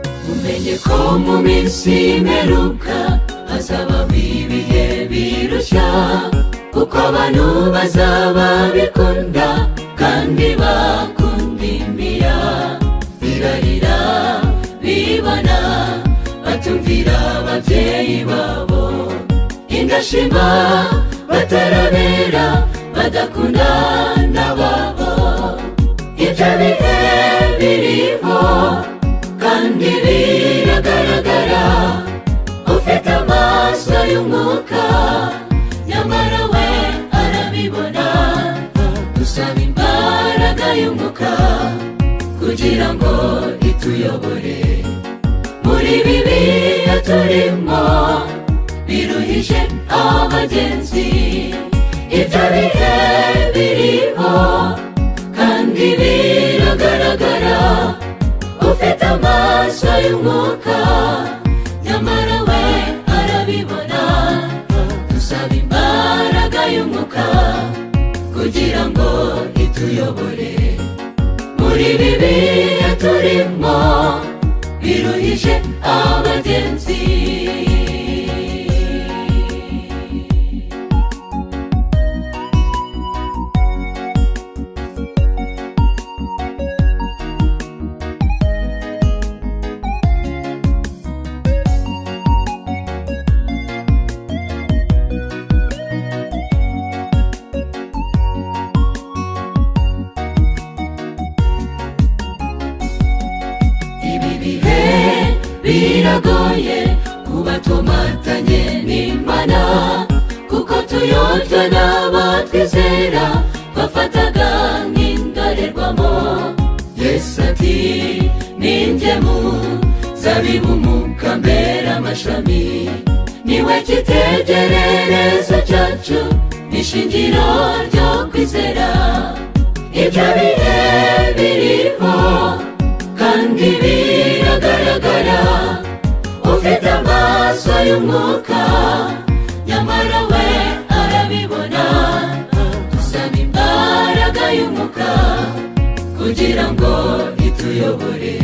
twizeye ko mu minsi y'imperuka hazabaho ibihe birushya kuko abantu bazaba bikunda kandi bakundimbiya birarira bibona batumvira ababyeyi babo indashima batarabera badakunda n'ababo ibyo bihe biriho kandi biragaragara ufite amaso y'umwuka nyamara we arabibona dusaba imbaraga y'umwuka kugira ngo ituyobore muri bibiya turimo biruhije abagenzi ibyo bihe biriho kandi biragaragara ufite amaso y'umwuka nyamara we arabibona dusaba imbaraga y'umwuka kugira ngo ituyobore muri ibi bihe turimo biruhije abagenzi ibi bihe biragoye kuba tumatanye n'imana kuko tuyobya n'abatwizera bafataga nk'indorerwamo yesu ati n'ingemu zabibu mukambera amashami niwe cyitegererezo cyacu n'ishingiro ryo kwizera ibyo bihe biriho kandi biragaragara ufite amaso y'umwuka nyamara we arabibona dusaba imbaraga y'umwuka kugira ngo ituyobore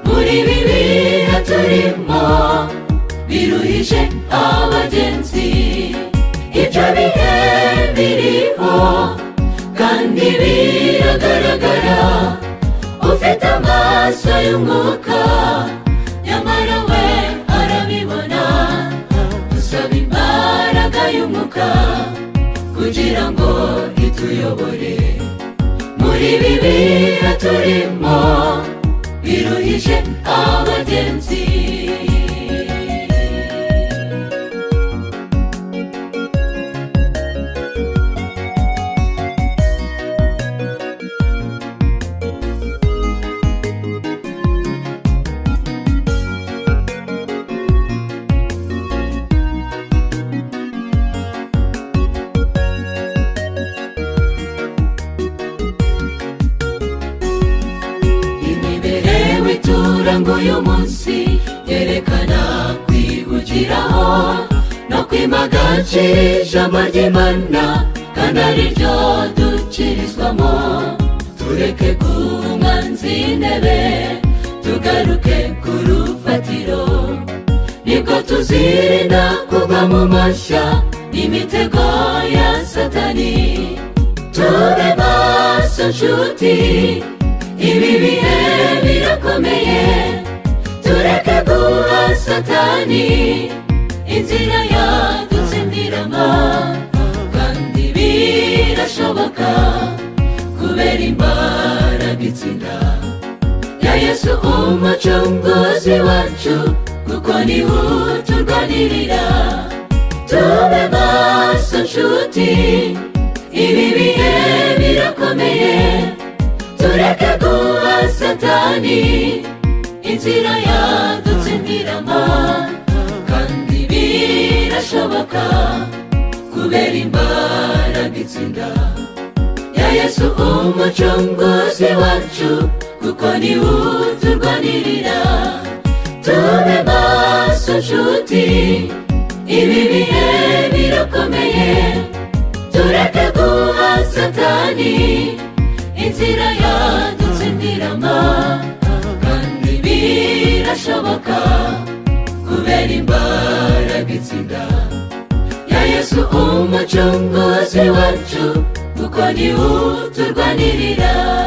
muri ibi bihe turimo biruhije abagenzi ibyo bihe biriho kandi biragaragara ufite amaso y'umwuka nyamara we arabibona dusaba imbaraga y'umwuka kugira ngo ituyobore muri ibi bihe turimo biruhije abagenzi imibereho iturango y'umunsi yerekana kwihugiraho no kwimagacira ijambo ry'imana kandi ari ryo dukirizwamo tureke kumwanzi intebe tugaruke ku rufatiro nibwo tuzirinda kugwa mu mashya imitego ya satani tube maso nshuti ibi bihe birakomeye tureke guha satani inzira yadutsindiramo kandi birashoboka kubera imbaraga itsinda ya yesu umucunguzi wacu kuko niwe uturwanirira tube maso nshuti ibi bihe birakomeye tureke guha satani inzira yadutsindiramo kandi birashoboka kubera imbaraga itsinda ya yesu umucunguzi wacu kuko niwe uturwanirira tube maso nshuti ibi bihe birakomeye tureke guha satani inzira yadutsindiramo kandi birashoboka birashoboka kubera imbaraga itsinda ya yesu umucunguzi wacu kuko ni we uturwanirira